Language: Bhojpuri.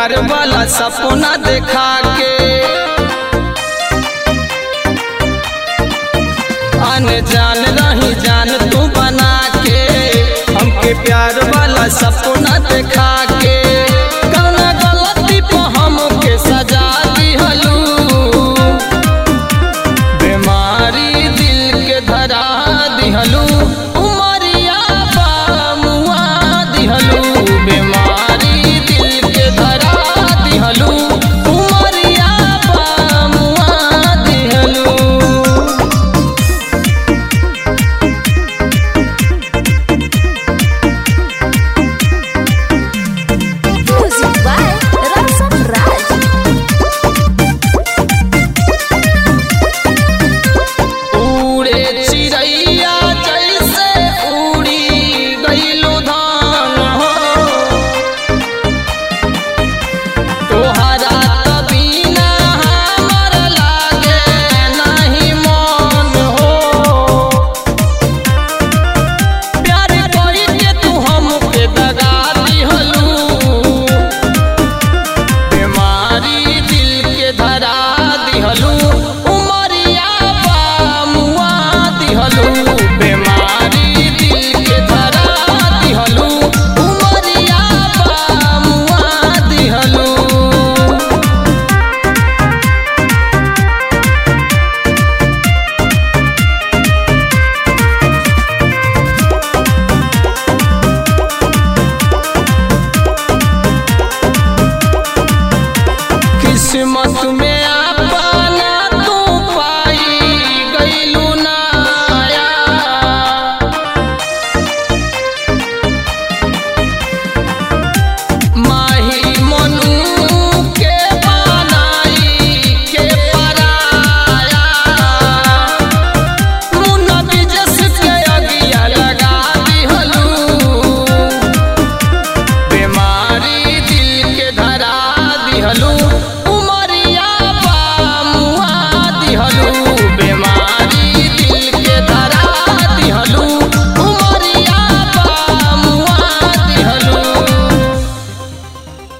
प्यार वाला सपना देखा के अनजान रही जान तू बना के हमके प्यार वाला सपना देखा के कौना गलती पे हमके सजा दिहलू बीमारी दिल के धरा दिहलू उमरिया बा मुआ दिहलू बीमारी दिल के धरा दिहलू उमरिया बा मुआ दिहलू Music by Rasa Raj. उड़े चिड़ैया जैसे उड़ी गईलो धान हो तोहरा तबीना हमर लागे नहीं मन हो प्यार कोई के तू हमके दगा दिहलू बीमारी दिल के धरा दिहलू उमरिया बा मुआ दिहलू बीमारी दिल के धरा दिहलू उमरिया बा मुआ दिहलू किस्मत में